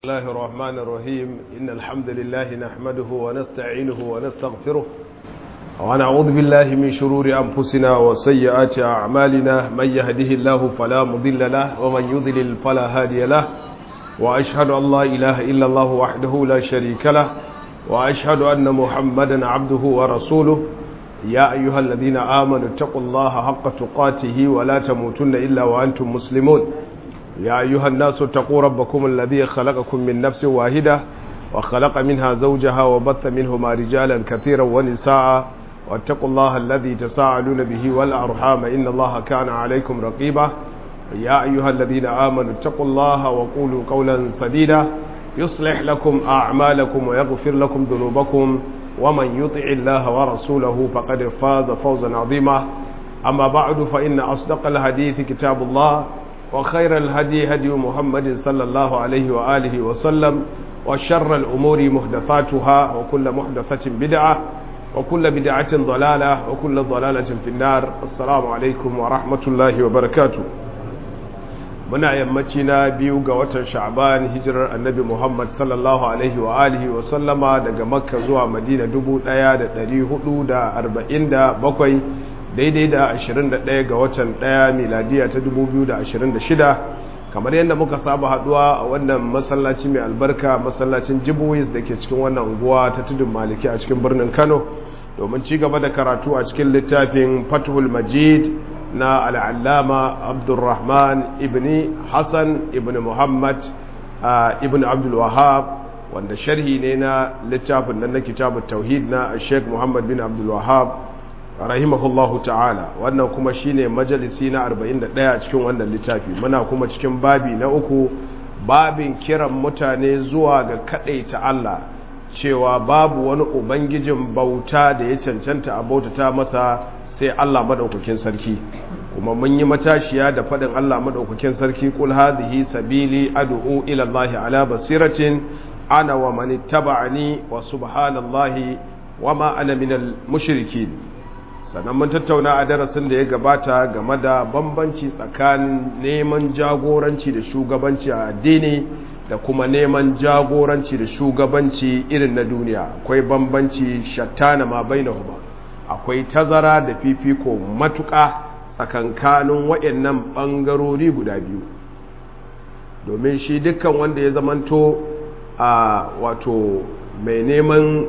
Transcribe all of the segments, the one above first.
الله الرحمن الرحيم إن الحمد لله نحمده ونستعينه ونستغفره ونعوذ بالله من شرور أنفسنا وسيئات أعمالنا من يهده الله فلا مضل له ومن يضلل فلا هادي له وأشهد أن لا إله إلا الله وحده لا شريك له وأشهد أن محمدا عبده ورسوله يا أيها الذين آمنوا اتقوا الله حق تقاته ولا تموتن إلا وأنتم مسلمون يا أيها الناس اتقوا ربكم الذي خلقكم من نفس واحدة وخلق منها زوجها وبث منهما رجالا كثيرا ونساء واتقوا الله الذي تساءلون به والأرحام إن الله كان عليكم رقيبا يا أيها الذين آمنوا اتقوا الله وقولوا قولا سديدا يصلح لكم أعمالكم ويغفر لكم ذنوبكم ومن يطع الله ورسوله فقد فاز فوزا عظيما أما بعد فإن أصدق الحديث كتاب الله وخير الهدي هدي محمد صلى الله عليه وآله وسلم وشر الأمور محدثاتها وكل محدثة بدعة وكل بدعة ضلالة وكل ضلالة في النار السلام عليكم ورحمة الله وبركاته muna yammaci na biyu ga watan sha'ban hijirar annabi muhammad sallallahu alaihi wa alihi wa sallama daga makka zuwa madina 1447 daidai da 21 ga watan 1 miladiya ta 2026 kamar yadda muka saba haduwa a wannan masallaci mai albarka masallacin jibuwis da ke cikin wannan unguwa ta tudun maliki a cikin birnin kano domin ci gaba da karatu a cikin littafin fathul majid na al'allama abdulrahman ibn hassan ibn muhammad ibn abdulwahab wanda sharhi ne na littafin nan na kitabun tauhid na sheikh muhammad bin abdulwahab rahimahullahu ta'ala wannan kuma shine majalisi na 41 cikin wannan littafi muna kuma cikin babi na uku babin kiran mutane zuwa ga ta Allah cewa babu wani ubangijin bauta da ya cancanta a bautata masa sai Allah madaukakin sarki kuma mun yi matashiya da faɗin Allah madaukakin sarki kul hadhihi sabili ad'u ila Allah ala basiratin ana wa man ittaba'ani wa subhanallahi wa ma ana minal mushrikin sannan mun tattauna a darasin da ya gabata game da bambanci tsakanin neman jagoranci da shugabanci a addini da kuma neman jagoranci da shugabanci irin na duniya akwai bambanci shattana ma bainahuma akwai tazara da fifiko matuƙa tsakankanin waɗannan ɓangarori guda biyu domin shi dukkan wanda ya zamanto a wato mai neman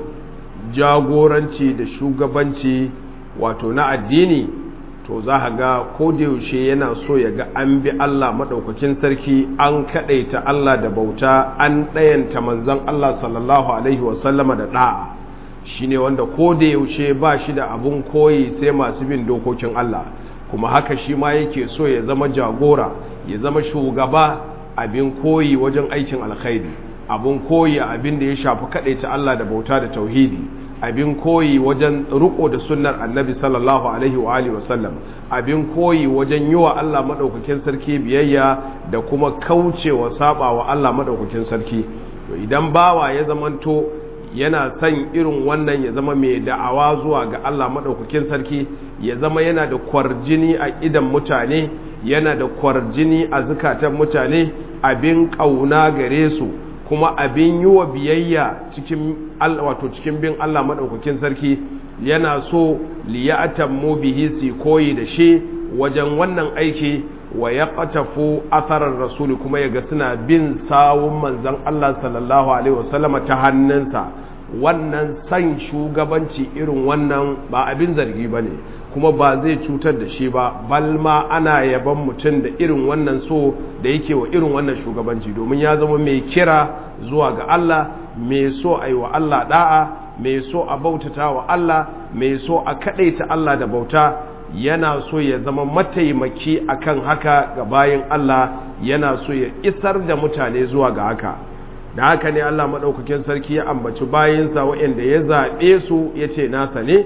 jagoranci da shugabanci wato na addini to za a ga yaushe yana so ya ga an bi Allah maɗaukakin sarki an kaɗaita Allah da bauta an ɗayanta manzan Allah sallallahu Alaihi wasallama da ɗa'a shi ne wanda yaushe ba shi da abun koyi sai masu bin dokokin Allah kuma haka shi ma yake so ya zama jagora ya zama shugaba abin koyi wajen aikin alkhairi abin koyi abin da ya shafi kaɗaita Allah da bauta da tauhidi abin koyi wajen riko da sunnar annabi sallallahu alaihi wa alihi wasallam abin koyi wajen yi wa Allah madaukakin sarki biyayya da kuma kaucewa saba wa Allah madaukakin sarki to idan bawa ya zamanto yana son irin wannan ya zama mai da'awa zuwa ga Allah madaukakin sarki ya zama yana da kwarjini a idan mutane yana da kwarjini a zukatan mutane abin kauna gare su kuma abin yi wa biyayya cikin wato cikin bin Allah maɗaukakin sarki yana so liya'atan mu bihi su koyi da shi wajen wannan aiki wa ya ƙatafu atharar rasuli kuma yaga suna bin sawun manzan Allah sallallahu alaihi wasallama ta hannunsa wannan san shugabanci irin wannan ba abin zargi ba ne kuma ba zai cutar da shi ba balma ana yaban mutum da irin wannan so da yake wa irin wannan shugabanci domin ya zama mai kira zuwa ga Allah mai so a yi wa Allah da'a mai so a bautata wa Allah mai so a kaɗaita Allah da bauta yana so ya zama mataimaki akan haka ga bayan Allah yana so ya isar da mutane zuwa ga haka da haka ne Allah maɗaukakin sarki ya ambaci bayansa waɗanda ya zaɓe su ya ce nasa ne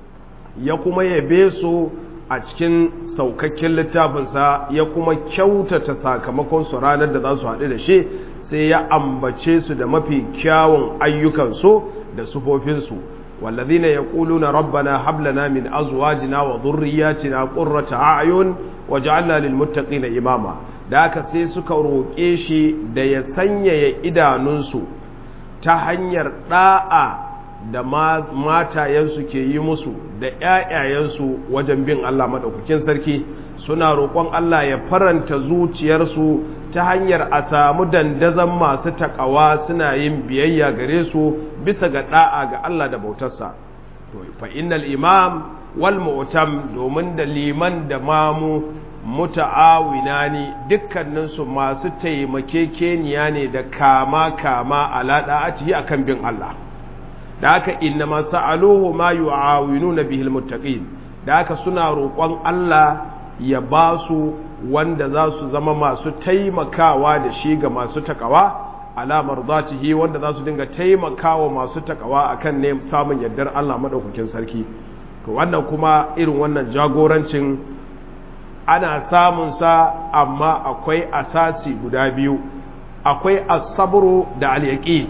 ya kuma yabe su a cikin saukakken littafinsa ya kuma kyautata sakamakon su ranar da za su haɗu da shi sai ya ambace su da mafi kyawun ayyukansu da sufofinsu والذين يقولون ربنا هب لنا من ازواجنا وذرياتنا قرة اعين واجعلنا للمتقين اماما da aka sai suka roƙe shi da ya sanyaya idanunsu ta hanyar ɗa'a da matayensu ke yi musu da ‘ya'yayensu wajen bin Allah maɗaukakin sarki suna roƙon Allah ya faranta zuciyarsu ta hanyar a samu dandazon masu taƙawa suna yin biyayya gare su bisa ga ɗa'a ga Allah da bautarsa. fa innal imam wal mu'tam domin da liman da mamu muta'awina ne dukkaninsu masu taimakekeniya ne da kama kama ala da'atihi akan bin Allah da haka inna ma sa'aluhu ma yu'awinuna bihi almuttaqin da haka suna roƙon Allah ya ba su wanda za su zama masu taimakawa da shi ga masu takawa ala mardatihi wanda za su dinga taimakawa masu takawa akan ne samun yardar Allah madaukakin sarki to wannan kuma irin wannan jagorancin ana samun sa amma akwai asasi guda biyu akwai asabru da alyaqi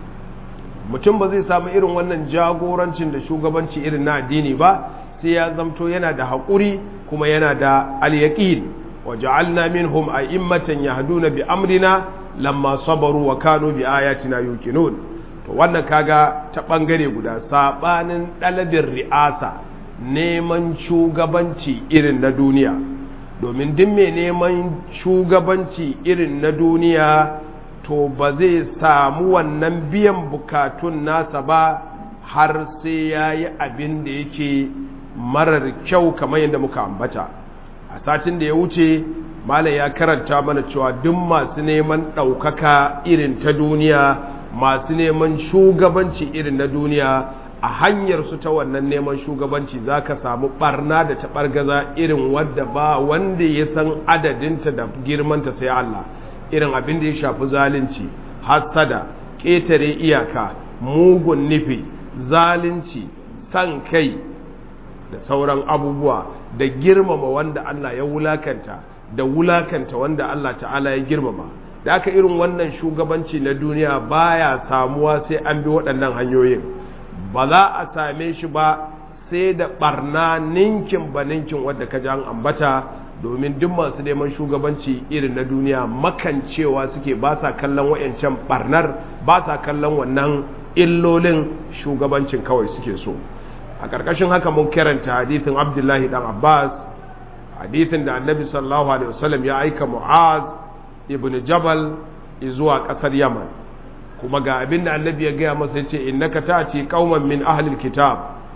mutum ba zai samu irin wannan jagorancin da shugabanci irin na addini ba sai ya zamto yana da haƙuri kuma yana da alyaqin wa ja'alna minhum a'immatan yahduna bi amrina lamma sabaru wa kanu bi ayatina yuqinun to wannan kaga ta bangare guda sabanin dalabin ri'asa neman shugabanci irin na duniya domin duk mai neman shugabanci irin na duniya to ba zai samu wannan biyan bukatun nasa ba har sai ya yi abin da yake marar kyau kamar yadda muka ambata a satin da ya wuce malam ya karanta mana cewa duk masu neman ɗaukaka irin ta duniya masu neman shugabanci irin na duniya a hanyar su ta wannan neman shugabanci za ka samu barna da taɓargaza irin wadda ba wanda ya san adadinta da girmanta sai Allah irin abin da ya shafi zalunci hassada ƙetare iyaka mugun nufi zalunci san kai da sauran abubuwa da girmama wanda Allah ya wulakanta da wulakanta wanda Allah ta'ala ya girmama da aka irin wannan shugabanci na duniya baya samuwa sai an bi waɗannan hanyoyin ba za a same shi ba sai da barna ninkin ba ninkin wadda ka an ambata domin duk masu neman shugabanci irin na duniya makancewa suke ba sa kallon wayancan barnar ba sa kallon wannan illolin shugabancin kawai suke so a ƙarƙashin haka mun karanta hadithin abdullahi dan abbas hadithin da annabi sallallahu alaihi wasallam ya aika mu'az ibn jabal zuwa ƙasar yaman kuma ga abin da annabi ya gaya masa yace innaka ta'ti qauman min ahli alkitab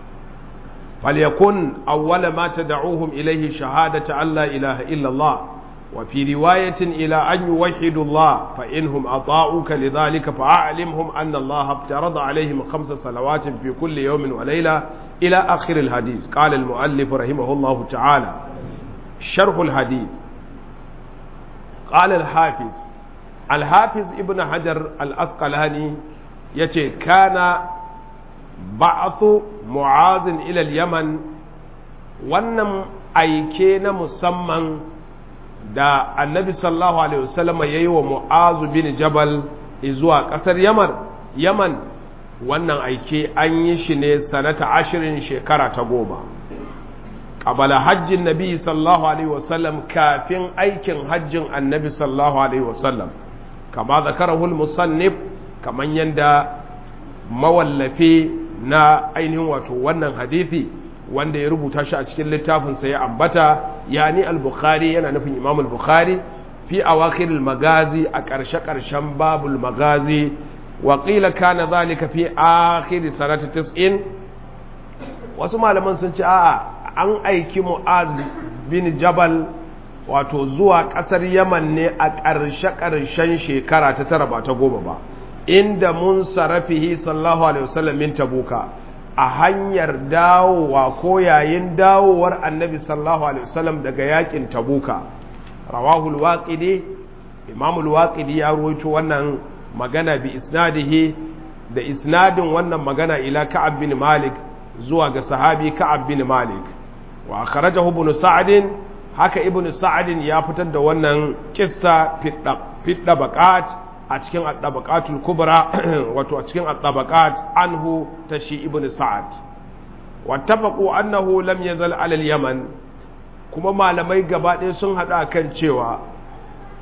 falyakun awwala ma tad'uhum ilayhi shahadatu an la ilaha illa allah wa fi riwayatin ila an yuwahhidu allah fa inhum ata'uka lidhalika fa'alimhum anna allah aftarada alaihim khamsa salawatin fi kulli yawmin wa layla ila akhir alhadith qala almuallif rahimahullah ta'ala sharh alhadith qala alhafiz alhafiz ibn hajar al'asqalani ya ce kana ba'athu mu'azin ilal yaman wannan aike na musamman da annabi sallallahu alaihi wasallam ya yi wa mu'azu bin jabal zuwa ƙasar yaman yaman wannan aike an yi shi ne sanata ashirin shekara ta goma ƙabala hajjin nabi sallallahu alaihi wasallam kafin aikin hajjin annabi sallallahu alaihi wasallam kama zakarahul musannif kaman yanda mawallafi na ainihin wato wannan hadithi wanda ya rubuta shi a cikin littafinsa ya ambata yani al-bukhari yana nufin imam al-bukhari fi awakhir al-magazi a ƙarshe ƙarshen babul magazi wa qila kana zalika fi akhir sanati 90 wasu malaman sun ce a'a an aiki mu'az bin jabal wato zuwa ƙasar yaman ne a ƙarshe-ƙarshen shekara ta tara ba ta goma ba inda mun sarafihi sallahu alaihi wasallam min tabuka a hanyar dawowa ko yayin dawowar annabi sallahu alaihi wasallam daga yakin tabuka rawahul waqidi imamul waqidi ya rawaito wannan magana bi isnadihi da isnadin wannan magana ila ka'ab bin malik zuwa ga sahabi ka'ab bin malik wa akhrajahu ibn sa'd haka ibn sa'adin ya fitar da wannan kissa fidda baƙat a cikin addabaqatul kubra wato a cikin addabaqat anhu ta shi ibn sa'ad wattafaqu annahu lam yazal ala yaman kuma malamai gaba ɗaya sun hada kan cewa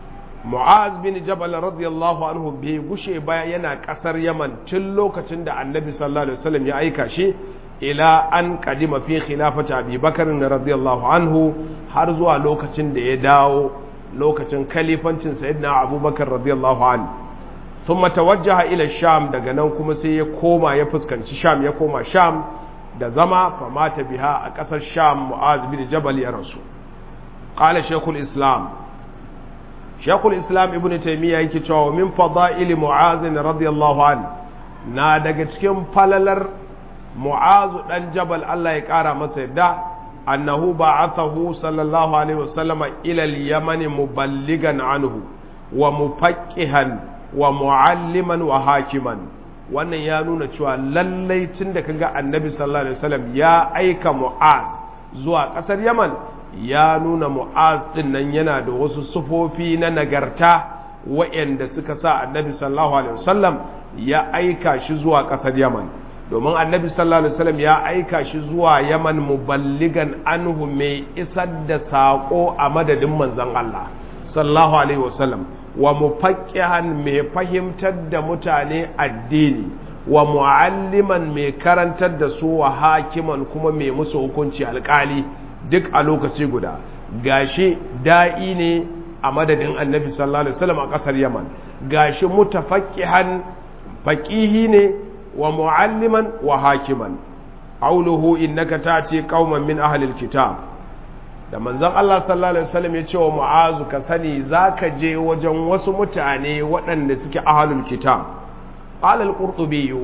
mu'az bin jabal radiyallahu anhu bai gushe ba yana kasar yaman tun lokacin da annabi sallallahu alaihi wasallam ya aika shi ila an kadima fi khilafati abi bakar radiyallahu anhu har zuwa lokacin da ya dawo lokacin kalifancin sayyidina abubakar radiyallahu anhu thumma tawajjaha ila sham daga nan kuma sai ya koma ya fuskanci sham ya koma sham da zama famata biha a kasar sham mu'az bin jabal ya rasu qala shaykhul islam shaykhul islam ibnu taymiya yake cewa min fada'il mu'az radiyallahu anhu na daga cikin falalar mu'azu dan jabal Allah ya kara masa yadda annahu ba'athahu sallallahu alaihi wasallam ila al-yaman muballigan anhu wa mufaqqihan wa mualliman wa hakiman wannan ya nuna cewa lallai tun da kaga annabi sallallahu alaihi wasallam ya aika mu'az zuwa kasar yaman ya nuna mu'az din nan yana da wasu sufofi na nagarta waɗanda suka sa annabi sallallahu alaihi wasallam ya aika shi zuwa kasar yaman domin annabi sallallahu alaihi wasallam ya aika shi zuwa yaman muballigan anhu mai isar da saƙo a madadin manzon Allah sallallahu alaihi wasallam wa mufaqqihan mai fahimtar da mutane addini wa mualliman mai karantar da su wa hakiman kuma mai musu hukunci alƙali duk a lokaci guda gashi da'i ne a madadin annabi sallallahu alaihi wasallam a ƙasar yaman gashi mutafaqqihan faqihi ne wa mu'alliman wa hakiman qawluhu innaka ta'ti qauman min ahli alkitab da manzon Allah sallallahu alaihi wasallam ya ce wa mu'azu ka sani zaka je wajen wasu mutane waɗanda suke ahlul kitab qala al-qurtubi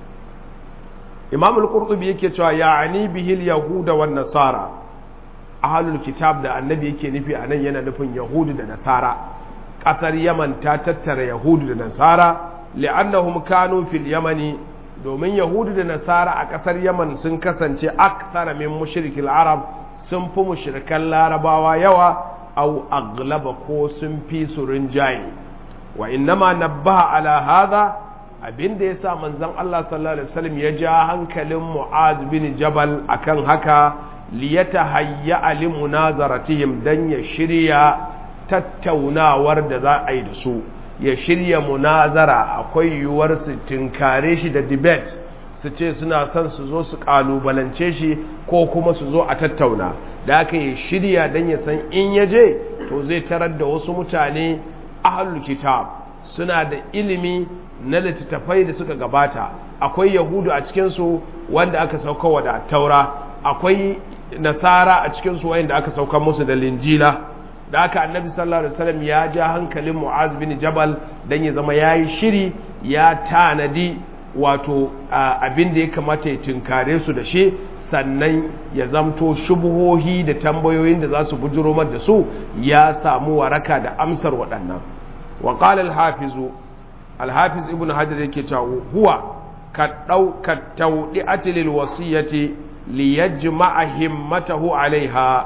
imam al-qurtubi yake cewa ya'ani bihi al-yahuda wan nasara ahlul kitab da annabi yake nufi anan yana nufin yahudu da nasara kasar yaman ta tattara yahudu da nasara li'annahum kanu fil yamani domin yahudu da nasara a ƙasar yaman sun kasance akthara min mushrikil arab sun fi mushrikan larabawa yawa au aglaba ko sun fi su rinjaye wa innama nabbaha ala hadha abinda yasa manzon Allah sallallahu alaihi wasallam ya ja hankalin Mu'az bin Jabal akan haka liyatahayya li munazaratihim dan ya shirya tattaunawar da za a yi da su ya shirya munazara akwai yiwuwar su tinkare shi da debate su ce suna son su zo su kalubalance shi ko kuma su zo a tattauna da aka yi shirya don ya san in ya je to zai tarar da wasu mutane ahlul kitab suna da ilimi na littattafai da suka gabata akwai yahudu a cikinsu wanda aka sauka da taura akwai nasara a cikinsu wanda aka sauka musu da linjila da aka annabi sallallahu alaihi wasallam ya ja hankalin mu'az bin jabal dan ya zama yayi shiri ya tanadi wato abin da ya kamata ya tunkare su da shi sannan ya zamto shubuhohi da tambayoyin da za su bujuro da su ya samu waraka da amsar waɗannan wa qala al-hafiz al-hafiz ibn hajar yake cewa huwa ka dau ka tawdi'ati lil wasiyati liyajma'a himmatahu alaiha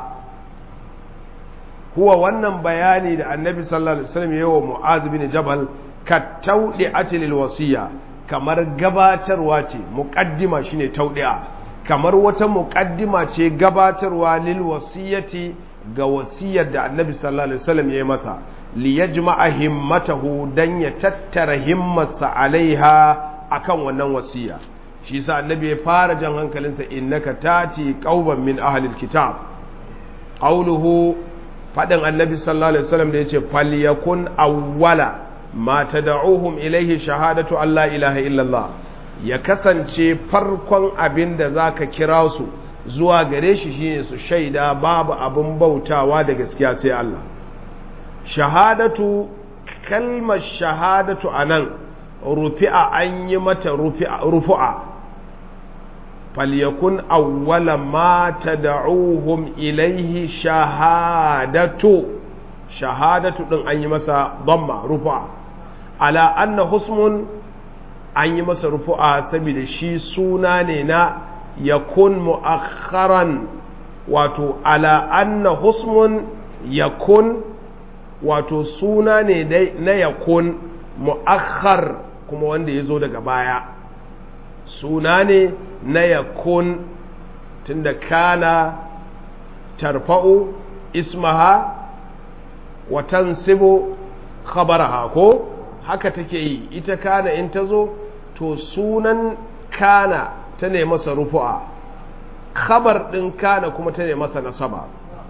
huwa wannan bayani da annabi sallallahu alaihi wasallam yayi wa mu'az bin jabal ka tawdi'ati lil wasiya kamar gabatarwa ce muqaddima shine tawdi'a kamar wata muqaddima ce gabatarwa lil wasiyati ga wasiyar da annabi sallallahu alaihi wasallam yayi masa li yajma'a himmatahu dan ya tattara himmarsa alaiha akan wannan wasiya shi yasa annabi ya fara jan hankalinsa innaka tati qauman min ahli alkitab qawluhu fadin annabi sallallahu alaihi wasallam da yace falyakun awwala ma tad'uhum ilaihi shahadatu alla ilaha illallah ya kasance farkon abin da zaka kira su zuwa gare shi shine su shaida babu abin bautawa da gaskiya sai Allah shahadatu kalmar shahadatu anan rufi'a an yi mata rufu'a falyakun awwala ma tad'uhum ilaihi shahadatu shahadatu din an yi masa dhamma rufu'a ala anna husmun an yi masa rufu'a saboda shi suna ne na yakun mu'akharan wato ala anna husmun yakun wato suna ne na yakun mu'akhar kuma wanda ya zo daga baya suna ne na yakun tunda kana tarfa'u ismaha wa tansibu khabaraha ko haka take yi ita kana in ta zo to sunan kana ta ne masa rufu'a khabar ɗin kana kuma ta ne masa nasaba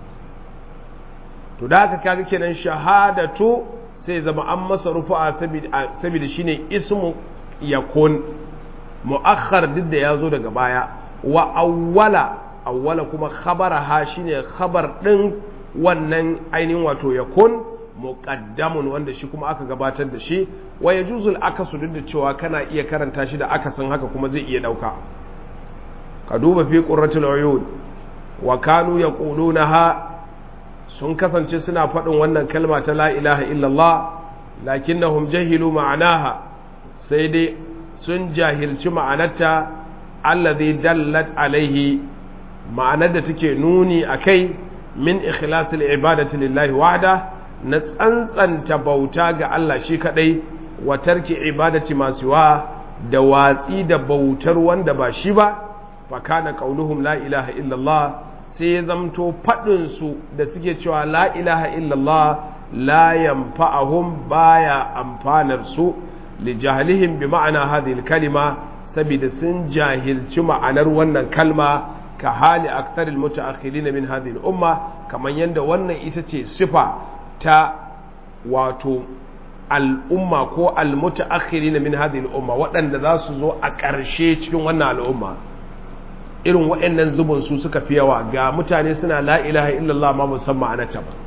to da haka kaga kenan shahadatu sai zama an masa rufu'a saboda shine ismu yakun mu'akhar duk da ya zo daga baya wa awwala awwala kuma khabaraha shine khabar ɗin wannan ainihin wato yakun muqaddamun wanda shi kuma aka gabatar da shi wa yajuzul akasu duk da cewa kana iya karanta shi da akasin haka kuma zai iya dauka ka duba fi qurratul uyun wa kanu yaqulunaha sun kasance suna faɗin wannan kalma ta la ilaha illallah lakinnahum jahilu ma'anaha sai dai sun jahilci ma'anarta allazi dallat alaihi ma'anar da take nuni akai min ikhlasil ibadati lillahi wahda na tsantsanta bauta ga Allah shi kadai wa tarki ibadati masu wa da watsi da bautar wanda ba shi ba fa kana qauluhum la ilaha illallah sai ya zamto fadin su da suke cewa la ilaha illallah la yanfa'uhum baya amfanar su li jahlihim bi ma'ana hadhihi kalima saboda sun jahilci ma'anar wannan kalma ka hali aktaril mutaakhirin min hadhihi al-umma kaman yanda wannan ita ce sifa ta wato al'umma ko almutaakhirina min hadhihi al'umma waɗanda za su zo a ƙarshe cikin wannan al'umma irin waɗannan zubin su suka fi yawa ga mutane suna la ilaha illallah ma musamman anata ba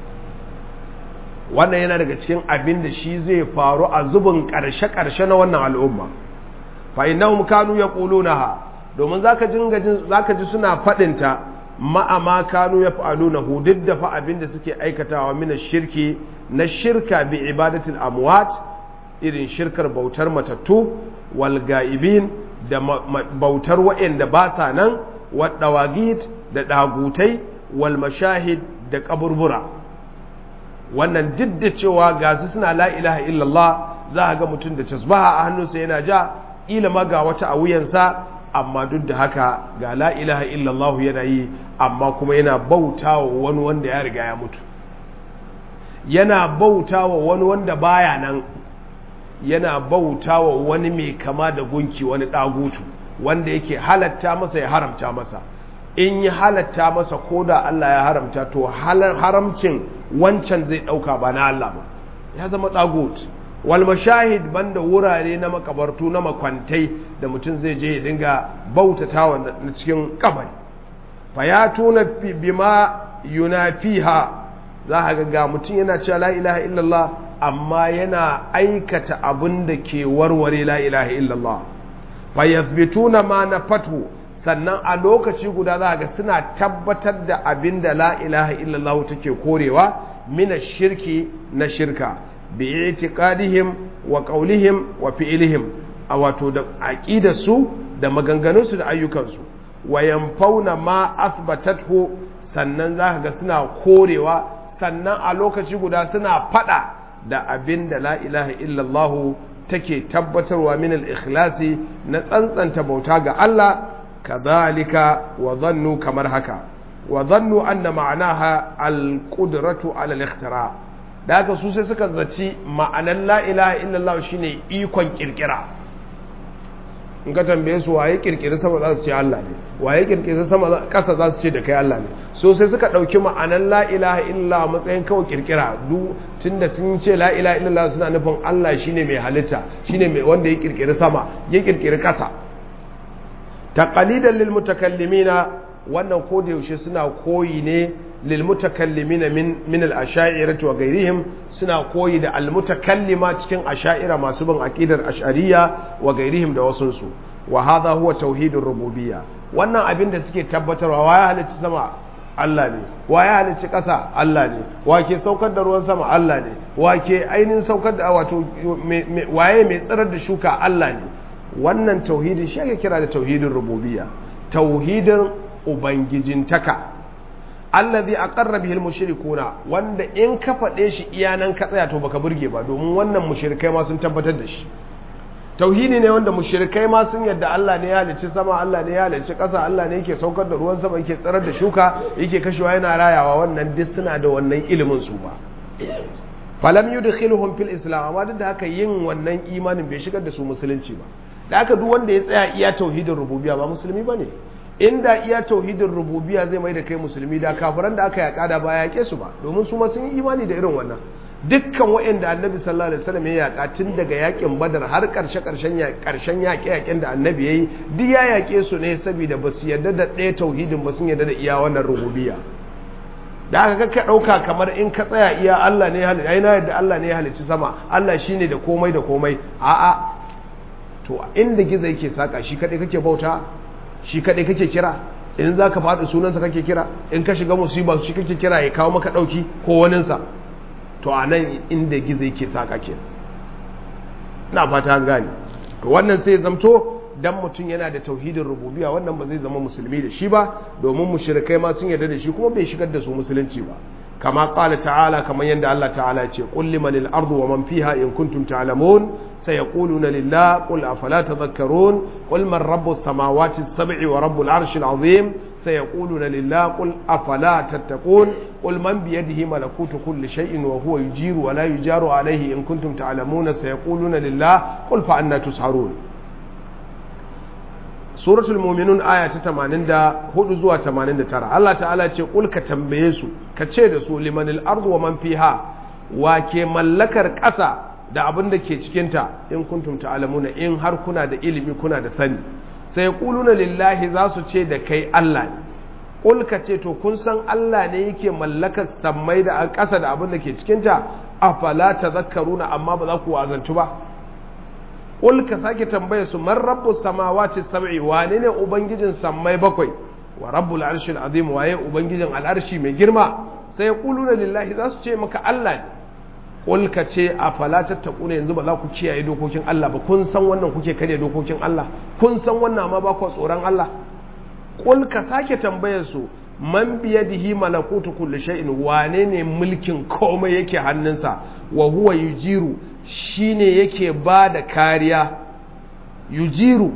wannan yana daga cikin abin da shi zai faru a zubin ƙarshe-ƙarshe na wannan al'umma fa innahum kanu yaqulunaha domin zaka jinga zaka ji suna faɗinta ma'ama kanu ya fa'aluna duk da fa abin da suke aikatawa mina shirki na shirka bi ibadatul amwat irin shirkar bautar matattu wal ga'ibin da bautar wa'anda ba sa nan wadawagit da dagutai wal mashahid da kaburbura wannan duk da cewa gasu suna la ilaha illallah za a ga mutum da tasbaha a hannunsa yana ja ilima ga wata a wuyansa amma duk da haka ga la ilaha illallah yana yi amma kuma yana bauta wa wani wanda ya riga ya mutu yana bauta wa wani wanda baya nan yana bauta wa wani mai kama da gunki wani ɗagutu wanda yake halatta masa ya haramta masa in yi halatta masa ko da Allah ya haramta to haramcin wancan zai ɗauka ba na Allah ba ya zama ɗagut wal mashahid banda wurare na makabartu na makwantai da mutum zai je ya dinga bautatawa na cikin kabari fa ya tuna bima yunafiha za a ga mutum yana cewa la ilaha illallah amma yana aikata abin da ke warware la ilaha illallah fa yathbituna ma nafatu sannan a lokaci guda za ga suna tabbatar da abin da la ilaha illallah take korewa mina shirki na shirka bi i'tiqadihim wa qawlihim wa fi'lihim a wato da aqidarsu da maganganunsu da ayyukansu wa yanfauna ma athbatathu sannan zaka ga suna korewa sannan a lokaci guda suna fada da abin da la ilaha illallah take tabbatarwa min al-ikhlasi na tsantsanta bauta ga Allah kadhalika wa dhannu kamar haka wa dhannu anna ma'anaha al-qudratu ala al-ikhtira' da haka su sai suka zaci ma'anan la ilaha illallah shine ikon kirkira in ka tambaye su waye kirkiri sama za su ce Allah ne waye kirkiri sama kasa za su ce da kai Allah ne so sai suka dauki ma'anan la ilaha illallah matsayin kawai kirkira duk tunda sun ce la ilaha illallah suna nufin Allah shine mai halitta shine mai wanda ya kirkiri sama ya kirkiri kasa taqalidan lil mutakallimina wannan ko da yaushe suna koyi ne للمتكلمين من من الاشاعره وغيرهم suna koyi da almutakallima cikin asha'ira masu bin aqidar ash'ariyya wa gairihim da wasun su wa hadha huwa tauhidur rububiyya wannan abin da suke tabbatarwa waye halicci sama Allah ne waye halicci ƙasa Allah ne wake saukar da ruwan sama Allah ne wake ainihin saukar da wato waye mai tsirar da shuka Allah ne wannan tauhidin shi ake kira da tauhidin rububiyya tauhidin ubangijintaka allazi aqarra bihi mushrikuna wanda in ka faɗe shi iyanan ka tsaya to baka burge ba domin wannan mushrikai ma sun tabbatar da shi tauhidi ne wanda mushrikai ma sun yadda Allah ne ya halicci sama Allah ne ya halicci ƙasa Allah ne yake saukar da ruwan sama yake tsarar da shuka yake kashewa yana rayawa wannan duk suna da wannan ilimin su ba falam yudkhiluhum fil islam amma duk da haka yin wannan imanin bai shigar da su musulunci ba da haka duk wanda ya tsaya iya tauhidin rububiyya ba musulmi bane inda iya tauhidin rububiyya zai mai da kai musulmi da kafiran da aka yaka da ba yake su ba domin su ma sun yi imani da irin wannan dukkan waɗanda annabi sallallahu alaihi wasallam ya yaka tun daga yakin badar har karshe karshen karshen yaƙe yaƙen da annabi yayi duk ya yaƙe su ne saboda ba su yarda da ɗaya tauhidin ba sun yarda da iya wannan rububiyya da aka ka ɗauka kamar in ka tsaya iya Allah ne halicci ai na yadda Allah ne halicci sama Allah shine da komai da komai a'a to inda gizo yake saka shi kadai kake bauta shi kadai kake kira in za ka faɗi sunansa kake kira in ka shiga musiba shi kake kira ya kawo maka ɗauki ko waninsa to a nan inda gizo yake saka ke na fata an gane to wannan sai zamto dan mutum yana da tauhidin rububiyya wannan ba zai zama musulmi da shi ba domin mushrikai ma sun yarda da shi kuma bai shigar da su musulunci ba kama qala ta'ala kamar yadda Allah ta'ala ya ce qul limanil ardu wa man fiha in kuntum ta'lamun sayaquluna lillah qul afala tadhakkarun qul man rabbus samawati as-sab'i wa rabbul arshil azim sayaquluna lillah qul afala tattaqun qul man bi yadihi malakutu kulli shay'in wa huwa yujiru wa la yujaru alayhi in kuntum ta'lamuna sayaquluna lillah qul fa anna tusharun suratul muminun aya ta 84 zuwa 89 Allah ta'ala ce kul ka tambaye su ka ce da su limanil ardu wa man fiha wa ke mallakar ƙasa da abin da ke cikinta in kuntum ta'lamuna in har kuna da ilimi kuna da sani sai yaquluna lillahi za su ce da kai Allah ne kul ka ce to kun san Allah ne yake mallakar sammai da ƙasa da abin da ke cikinta afala tazakkaruna amma ba za ku wazantu ba Ƙul ka sake tambaya su man rabbu samawati sab'i wane ne ubangijin sammai bakwai wa rabbul arshil azim waye ubangijin al'arshi mai girma sai yaquluna lillahi za su ce maka Allah ne Ƙul ka ce a fala tattaquna yanzu ba za ku kiyaye dokokin Allah ba kun san wannan kuke kare dokokin Allah kun san wannan amma ba ku tsoron Allah Ƙul ka sake tambayar su man biyadihi malakutu kulli shay'in wane ne mulkin komai yake hannunsa wa huwa yujiru shine yake ba da kariya yujiru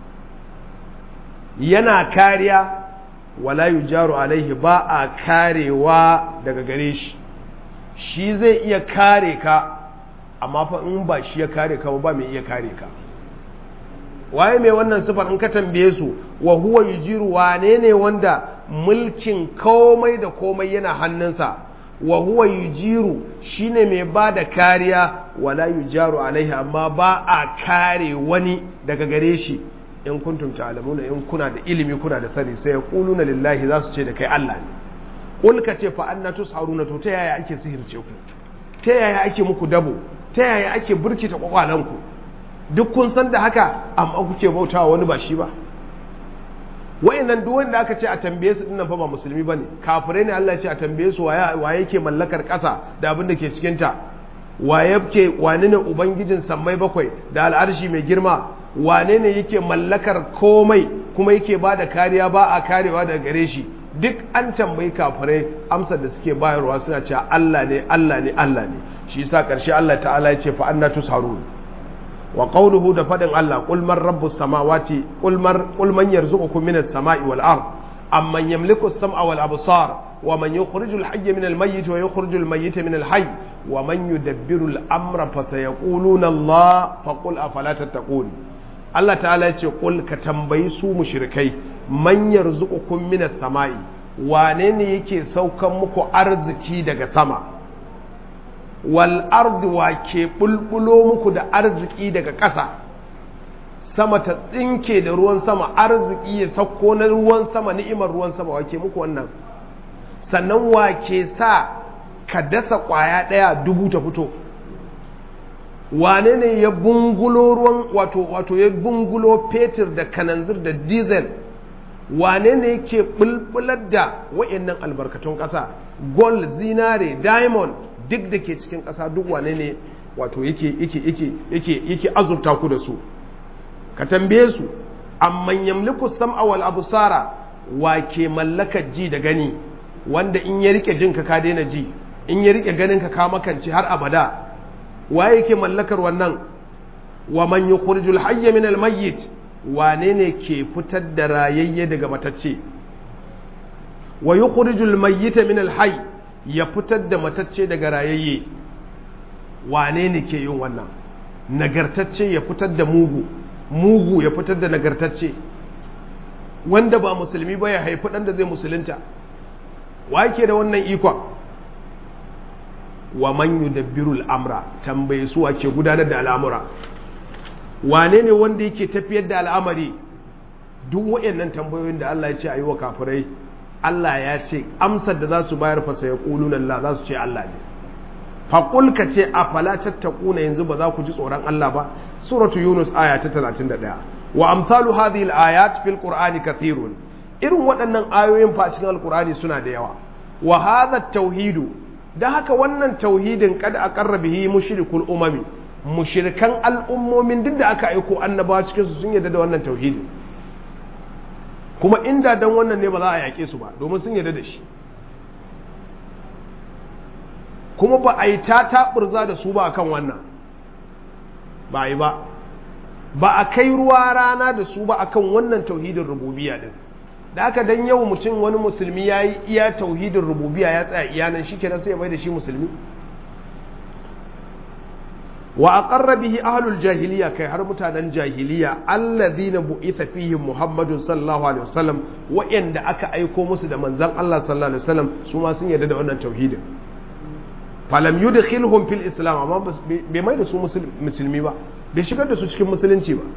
yana kariya wala yujaru alaihi ba a karewa daga gare shi shi zai iya kare ka amma fa in ba shi ya kare ka ba mai iya kare ka waye mai wannan sifar in ka tambaye su wa huwa yujiru wane ne wanda mulkin komai da komai yana hannunsa wa huwa yujiru shine mai ba da kariya wala yujaru alaihi amma ba a kare wani daga gare shi in kuntum ta'lamuna in kuna da ilimi kuna da sani sai yaquluna lillahi za su ce da kai Allah ne kul ka ce fa anna tusharuna to ta yaya ake sihirce ku ta yaya ake muku dabo ta yaya ake burkita kwakwalan ku duk kun san da haka amma kuke bautawa wani ba shi ba wayannan duk wanda aka ce a tambaye su dinnan fa ba musulmi bane kafirai ne Allah ya ce a tambaye su waye waye yake mallakar ƙasa da abin da ke cikin ta waye yake wane ne ubangijin sammai bakwai da al'arshi mai girma wane ne yake mallakar komai kuma yake ba da kariya ba a karewa daga gare shi duk an tambayi kafirai amsar da suke bayarwa suna cewa Allah ne Allah ne Allah ne shi yasa karshe Allah ta'ala ya ce fa anna tusharun wa qawluhu da fadin Allah qul man rabbus samawati qul man qul man yarzuqukum minas samai wal ard amman yamliku as-sam'a wal absar wa man yukhriju al-hayya min al-mayyit wa yukhriju al-mayyita min al-hayy wa man yudabbiru al-amra fa sayaquluna Allah fa qul afala tattaqun Allah ta'ala ya ce qul ka tambayi su mushrikai man yarzuqukum minas samai wane ne yake saukan muku arziki daga sama wal ardi wa ke bulbulo muku da arziki daga ƙasa sama ta tsinke da ruwan sama arziki ya sauko na ruwan sama ni'imar ruwan sama wa ke muku wannan sannan wa ke sa ka dasa ƙwaya ɗaya dubu ta fito wane ne ya bungulo ruwan wato wato ya bungulo fetur da kananzir da diesel wane ne ke bulbular da wa'annan albarkatun ƙasa gold zinare diamond duk da ke cikin ƙasa duk wane ne wato yake yake yake yake yake azurta ku da su ka tambaye su amman yamliku sam'a wal absara wa ke mallakar ji da gani wanda in ya rike jin ka ka daina ji in ya rike ganin ka ka makance har abada waye yake mallakar wannan wa man yukhrijul hayya min al mayyit wane ne ke fitar da rayayye daga matacce wa yukhrijul mayyita min al hayy ya fitar da matacce daga rayayye wane ne ke yin wannan nagartacce ya fitar da mugu mugu ya fitar da nagartacce wanda ba musulmi ba ya haifi ɗan da zai musulunta wa ke da wannan ikon wa man yudabbiru al'amra tambaye su ke gudanar da al'amura wane ne wanda yake tafiyar da al'amari duk waɗannan tambayoyin da Allah ya ce a yi wa kafirai Allah ya ce amsar da za su bayar fasa ya ƙulun Allah za su ce Allah ne faƙul ka ce a fala tattakuna yanzu ba za ku ji tsoron Allah ba suratu yunus aya ta 31 wa amsalu hadhihi al-ayat fil qur'ani kathirun irin waɗannan ayoyin fa cikin alqur'ani suna da yawa wa hadha tauhidu da haka wannan tauhidin kada aqarra bihi mushrikul umami mushrikan al'ummomin duk da aka aiko annabawa cikin su sun yarda da wannan tauhidin kuma inda dan wannan ne ba za a yake su ba domin sun yarda da shi kuma ba a yi ta taɓurza da su ba akan wannan ba yi ba ba a kai ruwa rana da su ba akan wannan tauhidin rububiya din da aka dan yau mutum wani musulmi ya yi iya tauhidin rububiya ya tsaya iyanan shi kenan sai ya mai da shi musulmi wa aqarra bihi ahlul jahiliya kai har mutanen jahiliya alladhina bu'itha fihim muhammadun sallallahu alaihi wasallam wa'anda aka aiko musu da manzon Allah sallallahu alaihi wasallam su ma sun yarda da wannan tauhidin falam yudkhilhum fil islam amma bai mai da su musulmi ba bai shigar da su cikin musulunci ba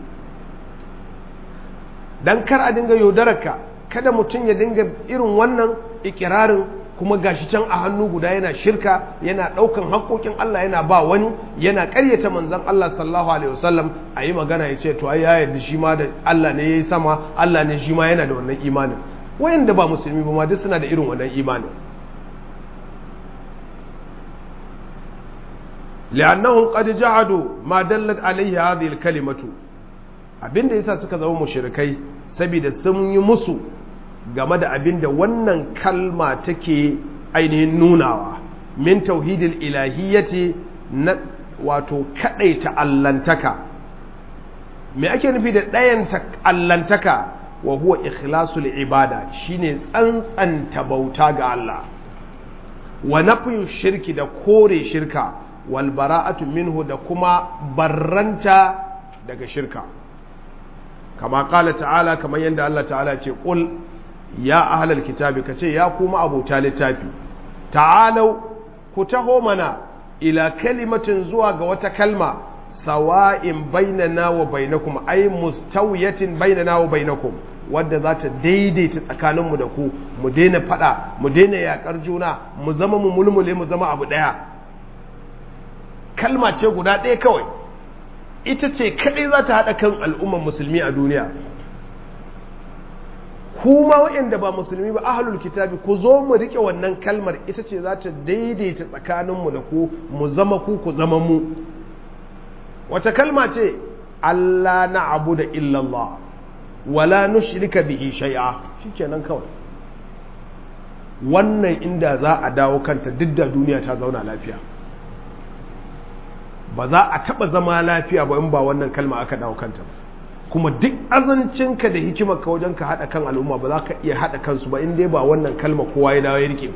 dan kar a dinga yaudararka kada mutum ya dinga irin wannan ikirarin kuma gashi can a hannu guda yana shirka yana daukan haƙoƙin Allah yana ba wani yana ƙaryata manzon Allah sallallahu alaihi wasallam a yi magana ya ce to ai ya yarda shi ma da Allah ne yayi sama Allah ne shi ma yana da wannan imanin wayanda ba musulmi ba ma duk suna da irin wannan imanin لأنهم قد جعدوا ما دلت عليه هذه الكلمة abin da yasa suka zama mushrikai saboda sun yi musu game da abin da wannan kalma take ainihin nunawa min tauhidil ilahiyyati na wato kadaita allantaka me ake nufi da ɗayanta allantaka wa huwa ikhlasul ibada shine tsantsanta bauta ga Allah wa nafyu shirki da kore shirka walbara'atu minhu da kuma barranta daga shirka kama kala ta'ala kamar yadda Allah ta'ala ce qul ya ahlal kitabi kace ya kuma abota littafi ta'alau ku taho mana ila kalimatin zuwa ga wata kalma sawa'in bainana wa bainakum ay mustawiyatin bainana wa bainakum wadda za ta daidaita tsakaninmu da ku mu daina fada mu daina yakar juna mu zama mu mulmule mu zama abu daya kalma ce guda ɗaya kawai ita ce kaɗai za ta haɗa kan al'umman musulmi a duniya kuma waɗanda ba musulmi ba ahalul kitabi ku zo mu riƙe wannan kalmar ita ce za ta daidaita tsakaninmu da ku mu zama ku ku zama mu wata kalma ce Allah na abu da illallah wala nushrika bihi shay'a shikenan kawai wannan inda za a dawo kanta duk da duniya ta zauna lafiya ba za a taɓa zama lafiya ba in ba wannan kalma aka dawo kanta ba kuma duk azancinka da hikimarka wajen ka haɗa kan al'umma ba za ka iya haɗa kansu ba in dai ba wannan kalma kowa ya dawo ya rike ba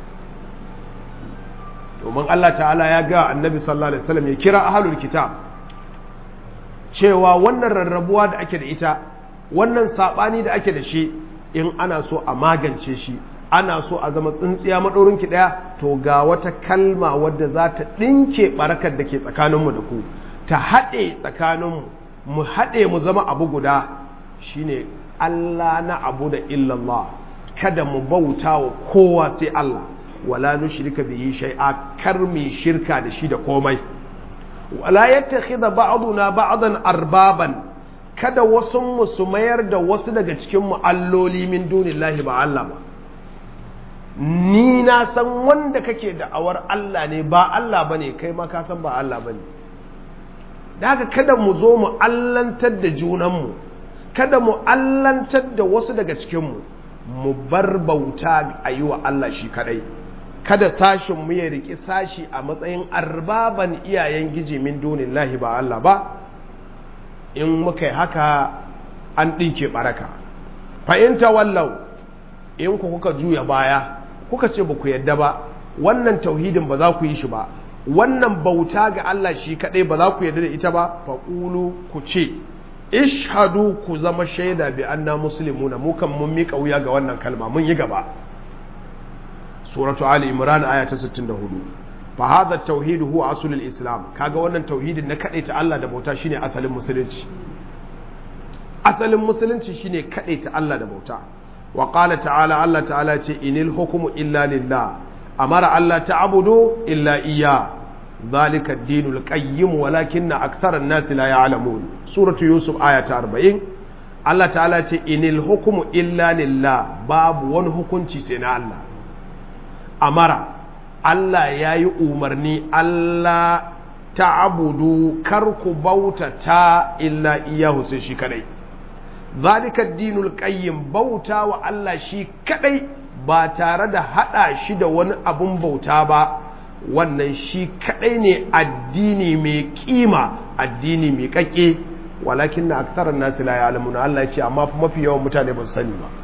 domin Allah ta'ala ya ga annabi sallallahu alaihi wasallam ya kira ahlul kitab cewa wannan rarrabuwa da ake da ita wannan sabani da ake da shi in ana so a magance shi ana so a zama tsintsiya maɗaurinki ɗaya to ga wata kalma wadda za ta ɗinke ɓarakar da ke tsakaninmu da ku ta haɗe tsakaninmu mu haɗe mu zama abu guda shine Allah na abu da illallah kada mu bauta wa kowa sai Allah wala nushrika bihi shay'a kar mi shirka da shi da komai wala yattakhidha ba'duna ba'dan arbaban kada wasu mu su mayar da wasu daga cikin mu alloli min dunillahi ba Allah ba ni na san wanda kake da'awar Allah ne ba Allah bane kai ma ka san ba Allah bane da haka kada mu zo mu allantar da junanmu kada mu allantar da wasu daga cikinmu mu bar bauta a yi wa Allah shi kadai kada sashin mu ya riki sashi a matsayin arbaban iyayen giji min dunillahi ba Allah ba in muka yi haka an ɗinke baraka fa'inta wallau in ku kuka juya baya kuka ce ba ku yadda ba wannan tauhidin ba za ku yi shi ba wannan bauta ga Allah shi kadai ba za ku yarda da ita ba faqulu ku ce ishhadu ku zama shaida bi anna muslimuna mu kan mun mika wuya ga wannan kalma mun yi gaba suratu ali imran aya ta 64 fa hadha at-tauhid huwa aslul islam kaga wannan tauhidin na ta Allah da bauta shine asalin musulunci asalin musulunci shine ta Allah da bauta wa qala ta'ala Allah ta'ala ce inil hukmu illa lillah amara Allah ta'budu illa iyya dhalika ad-dinul qayyim walakinna akthara an-nas la ya'lamun suratu yusuf aya ta 40 Allah ta'ala ce inil hukmu illa lillah babu wani hukunci sai na Allah amara Allah ya yi umarni Allah ta'abudu kar ku bauta ta illa iyahu sai shi kadai zalika dinul qayyim bauta wa Allah shi kadai ba tare da hada shi da wani abun bauta ba wannan shi kadai ne addini mai kima addini mai kakke walakin na aktaran nasu la ya'lamuna Allah ya ce amma mafi yawan mutane ba su sani ba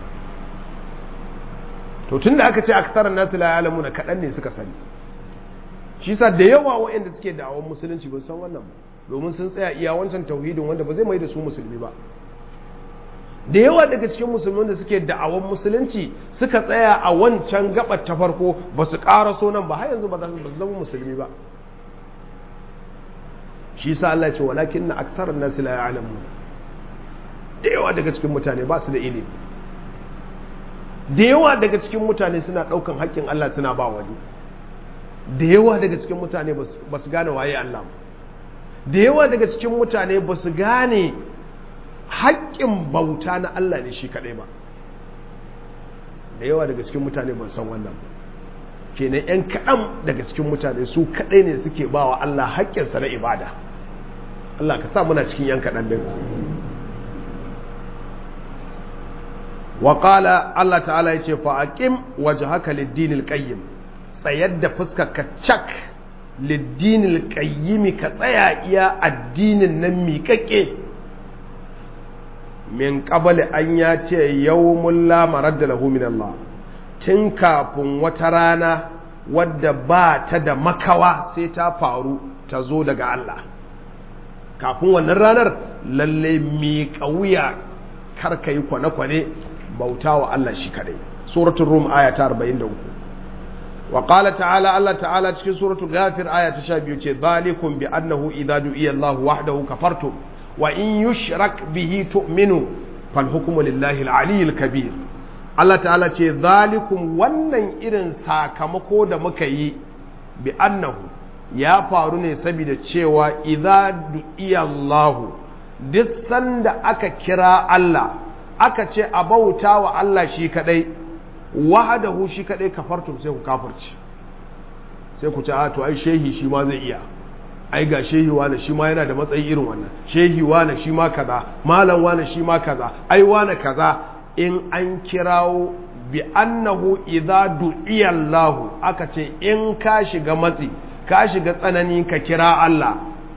to tun da aka ce aksarar nasu la ya'lamu na kaɗan ne suka sani shi sa da yawa waɗanda suke da'awar musulunci ba san wannan ba domin sun tsaya iya wancan tauhidin wanda ba zai mai da su musulmi ba da yawa daga cikin musulmin da suke da'awar musulunci suka tsaya a wancan gabar ta farko ba su ƙara so nan ba har yanzu ba za su zama musulmi ba shi sa Allah ce walakin na aksarar nasu la ya'lamu da yawa daga cikin mutane ba su da ilimi da yawa daga cikin mutane suna ɗaukan haƙƙin Allah suna ba wani da yawa daga cikin mutane ba su gane waye Allah da yawa daga cikin mutane ba su gane haƙƙin bauta na Allah ne shi kaɗai ba da yawa daga cikin mutane ba san wannan kenan 'yan kaɗan daga cikin mutane su kaɗai ne suke ba wa Allah haƙƙinsa na ibada Allah ka sa muna cikin 'yan kaɗan din وقال الله تعالى يتي فأقم وجهك للدين القيم tsayar da fuskarka cak liddinil qayyimi ka tsaya iya addinin nan miƙaƙe min qabli an ya ce yawmul la maradda lahu min Allah tun kafin wata rana wadda ba ta da makawa sai ta faru ta zo daga Allah kafin wannan ranar lalle miƙa wuya kar ka yi kwane-kwane bauta wa Allah shi kadai suratul rum aya ta 43 wa qala ta'ala Allah ta'ala cikin suratul ghafir aya ta 12 ce zalikum bi annahu idza du'iya Allah wahdahu kafartum wa in yushrak bihi tu'minu fal hukmu lillahi al-aliyyil kabir Allah ta'ala ce zalikum wannan irin sakamako da muka yi bi annahu ya faru ne saboda cewa idza du'iya Allah duk sanda aka kira Allah aka ce a bauta wa Allah shi kadai wahadahu shi kadai kafartum sai ku kafirci sai ku ce a to ai shehi shi ma zai iya ai ga shehi wani shi ma yana da matsayi irin wannan shehi wani shi ma kaza malam wani shi ma kaza ai wani kaza in an kirawo bi annahu idza du'iya Allah aka ce in ka shiga matsi ka shiga tsanani ka kira Allah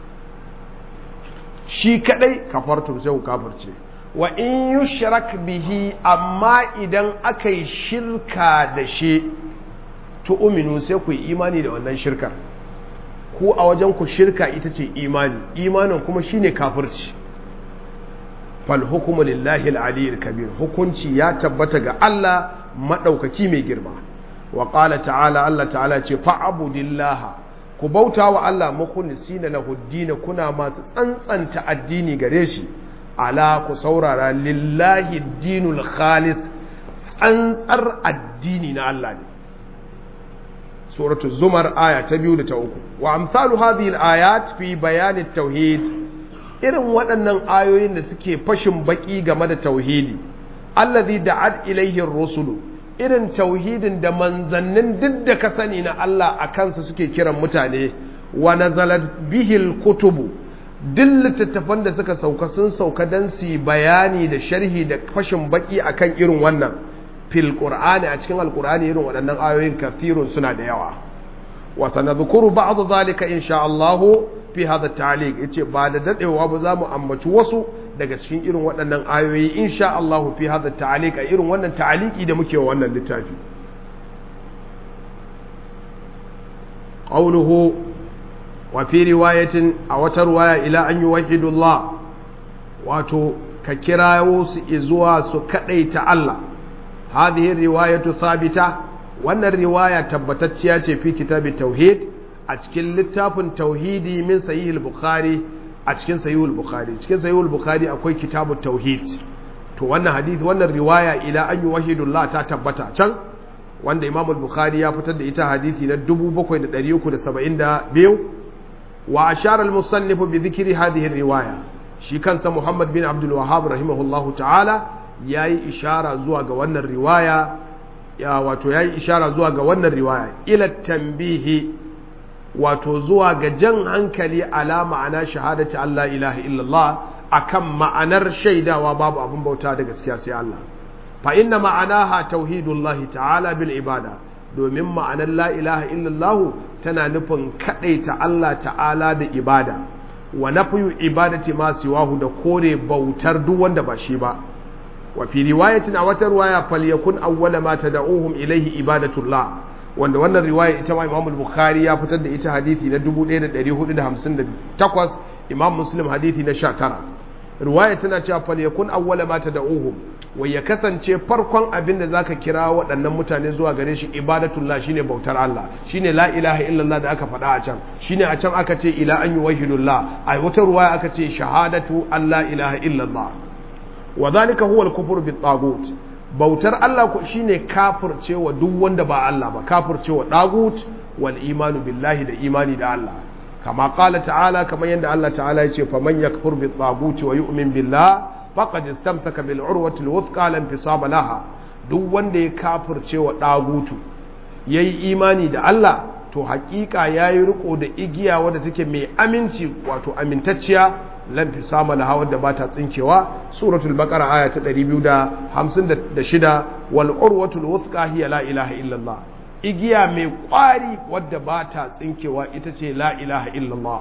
shi kadai kafartum sai ku kafirce wa in yushrak bihi amma idan aka yi shirka da shi tu'minu sai ku yi imani da wannan shirkar ku a wajen ku shirka ita ce imani imanin kuma shine kafirci fal hukmu lillahi al kabir hukunci ya tabbata ga Allah madaukaki mai girma wa qala ta'ala Allah ta'ala ce fa'budillaha ku bauta wa Allah mukhlisina lahu ad kuna masu tsantsanta addini gare shi ala ku saurara lillahi dinul khalis tsantsar addini na Allah ne suratu zumar aya ta biyu da ta uku wa amsalu hadhihi al-ayat fi bayan tauhid irin waɗannan ayoyin da suke fashin baki game da tauhidi allazi da'at ilayhi ar-rusul irin tauhidin da manzannin duk da ka sani na Allah a kansa suke kiran mutane wa nazalat bihi al-kutubu duk littattafan da suka sauka sun sauka don su bayani da sharhi da fashin baki akan irin wannan fil qur'ani a cikin alqur'ani irin waɗannan ayoyin kafirun suna da yawa wa sanadhkuru ba'd zalika insha Allah fi hadha ta'liq yace ba da dadewa ba za mu ambaci wasu daga cikin irin waɗannan ayoyi insha Allah fi hadha ta'liq a irin wannan ta'liqi da muke wa wannan littafi qawluhu wa fi riwayatin a wata ruwaya ila an yuwahidullah wato ka kirawo su zuwa su kadaita Allah hadhihi riwayatu thabita wannan riwaya tabbatacciya ce fi kitabit tauhid a cikin littafin tauhidi min sahihul bukhari a cikin sahihul bukhari cikin sahihul bukhari akwai kitabut tauhid to wannan hadith wannan riwaya ila an yuwahidullah ta tabbata can wanda imam al-bukhari ya fitar da ita hadithi na 7372 wa ashara al-musannif bi dhikri hadhihi riwaya shi kansa muhammad bin abdul wahhab rahimahullahu ta'ala yayi ishara zuwa ga wannan riwaya ya wato yayi ishara zuwa ga wannan riwaya ila tanbihi wato zuwa ga jan hankali ala ma'ana shahadati Allah ilaha illallah akan ma'anar shaidawa babu abin bauta da gaskiya sai Allah fa inna ma'anaha tauhidullahi ta'ala bil ibada domin ma'anar la ilaha illallah tana nufin kadaita Allah ta'ala da ibada wa nafyu ibadati ma siwahu da kore bautar duk wanda ba shi ba wa fi riwayatin a wata riwaya falyakun awwala ma tad'uhum ilayhi ibadatullah wanda wannan riwaya ita ma Imam Bukhari ya fitar da ita hadisi na 1458 Imam Muslim hadisi na 19 riwaya tana cewa falyakun awwala ma tad'uhum wai ya kasance farkon abin da zaka kira waɗannan mutane zuwa gare shi ibadatullah shine bautar Allah shine la ilaha illallah da aka faɗa a can shine a can aka ce ila an yuwahidullah a wata ruwaya aka ce shahadatu Allah ilaha illallah wa zalika huwa al-kufr bi tagut bautar Allah ko shine kafircewa duk wanda ba Allah ba kafircewa dagut wal imanu billahi da imani da Allah kama qala ta'ala kamar yadda Allah ta'ala yace faman yakfur bi tagut wa yu'min billah faqad istamsaka bil urwati al-wuthqa lam fisama laha duk wanda ya kafircewa dagutu yayi imani da Allah to hakika yayi riko da igiya wadda take mai aminci wato amintacciya lam fisama laha wadda ba ta tsinkewa suratul baqara aya ta 256 wal urwatul wuthqa hiya la ilaha illallah igiya mai kwari wadda ba ta tsinkewa ita ce la ilaha illallah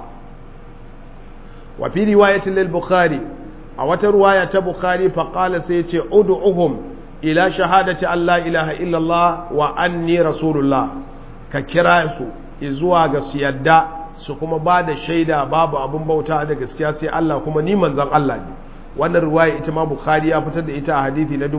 wa fi riwayatin lil bukhari a wata ruwaya ta bukhari fa qala sai ya ce ud'uhum ila shahadati an la ilaha illallah wa anni rasulullah ka kira su zuwa ga su yadda su kuma ba da shaida babu abin bauta da gaskiya sai Allah kuma ni manzon Allah ne wannan ruwaya ita ma bukhari ya fitar da ita a hadithi na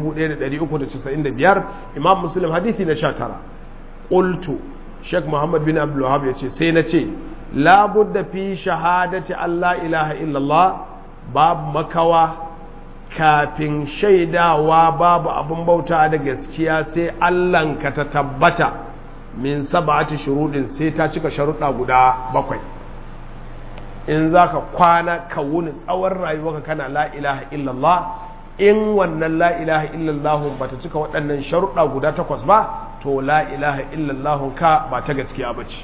1395 imam muslim hadithi na 19 qultu sheikh muhammad bin abdul wahhab yace sai na ce la budda fi shahadati Allah ilaha illallah babu makawa kafin shaidawa babu abin bauta da gaskiya sai Allah ka ta tabbata min sab'ati shurudin sai ta cika sharuɗa guda bakwai in zaka kwana ka wuni tsawon rayuwarka kana la ilaha illallah in wannan la ilaha illallah ba ta cika waɗannan sharuɗa guda takwas ba to la ilaha illallah ka ba ta gaskiya ba ce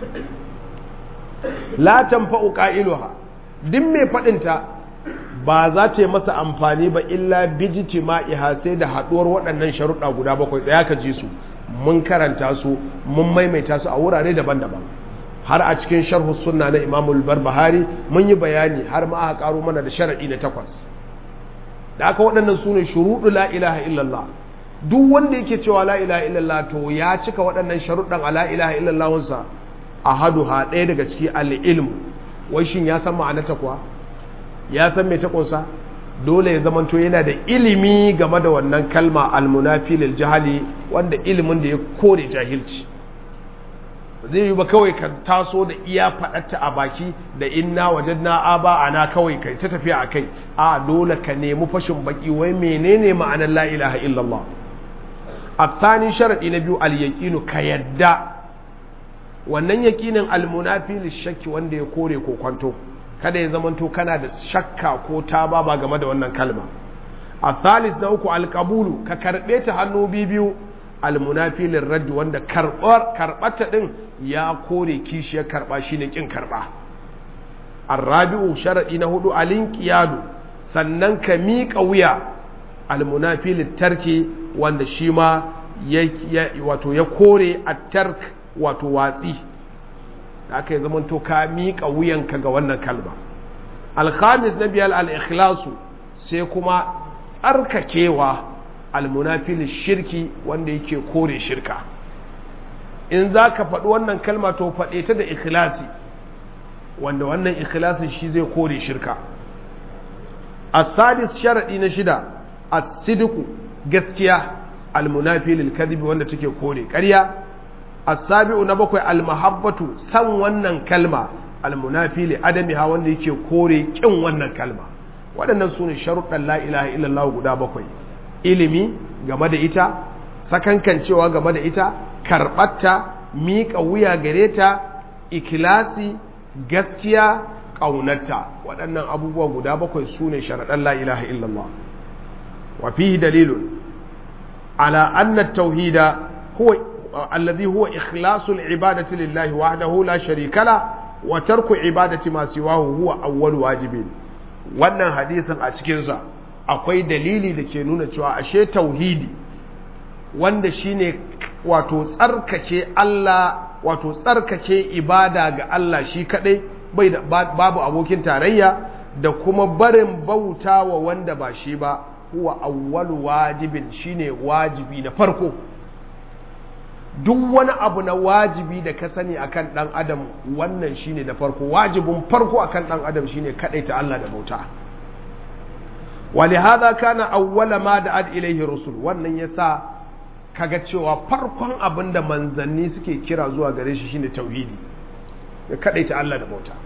la tanfa'u qailuha duk mai faɗinta ba za ta yi masa amfani ba illa bijiti ma'iha sai da haɗuwar waɗannan sharuɗa guda bakwai ɗaya ka ji su mun karanta su mun maimaita su a wurare daban-daban har a cikin sharhu sunna na imamul barbahari mun yi bayani har ma aka karo mana da sharaɗi na takwas da aka waɗannan su ne shuruɗu la ilaha illallah duk wanda yake cewa la ilaha illallah to ya cika waɗannan sharuɗan a la ilaha illallahunsa a hadu ha ɗaya daga ciki al-ilmu wai shin ya san ma'anarta kuwa ya san mai ta ƙunsa dole ya zamanto yana da ilimi game da wannan kalma almunafi lil jahali wanda ilimin da ya kore jahilci zai yi ba kawai ka taso da iya faɗatta a baki da inna wajadna aba ana kawai kai ta tafiya a kai a dole ka nemi fashin baki wai menene ma'anar la ilaha illallah الثاني شرط نبي اليقين كيدا wannan yakinin almunafi lishakki wanda ya kore ko kwanto kada ya zamanto kana da shakka ko ta ba game da wannan kalma a thalis na uku alkabulu ka karɓe ta hannu biyu almunafi lirraddi wanda karɓata ɗin ya kore kishiyar karɓa shine ƙin karɓa arrabi'u sharaɗi na hudu alinkiyadu sannan ka miƙa wuya almunafi littarki wanda shi ma wato ya kore a tark wato watsi da aka yi zamanto ka miƙa wuyanka ga wannan kalma alhamis na biyar al'ikhlasu sai kuma tsarkakewa almunafil shirki wanda yake kore shirka in za ka faɗi wannan kalma to faɗe ta da ikhlasi wanda wannan ikhlasin shi zai kore shirka as-sadis sharadi na shida as-sidqu gaskiya al-munafi lil kadhib wanda take kore ƙarya as-sabi'u na bakwai al-mahabbatu san wannan kalma al-munafi li adamiha wanda yake kore kin wannan kalma waɗannan sune sharuɗan la ilaha illallah guda bakwai ilimi game da ita sakankancewa game da ita karɓarta miƙa wuya gare ta ikilasi gaskiya ƙaunarta waɗannan abubuwa guda bakwai su ne sharaɗan la ilaha illallah wa fihi dalilun ala anna tauhida huwa alladhi huwa ikhlasul ibadati lillahi wahdahu la sharika la wa tarku ibadati ma siwahu huwa awwal wajibin wannan hadisin a cikin sa akwai dalili da ke nuna cewa ashe tauhidi wanda shine wato tsarkake Allah wato tsarkake ibada ga Allah shi kadai bai da babu abokin tarayya da kuma barin bauta wa wanda ba shi ba huwa awwalu wajibin shine wajibi na farko duk wani abu na wajibi da ka sani akan dan adam wannan shine na farko wajibin farko akan dan adam shine kadai ta Allah da bauta ولهذا كان أول ما دعت إليه الرسل wannan yasa kaga cewa farkon abin da manzanni suke kira zuwa gare shi shine tauhidi ya kadaita Allah da bauta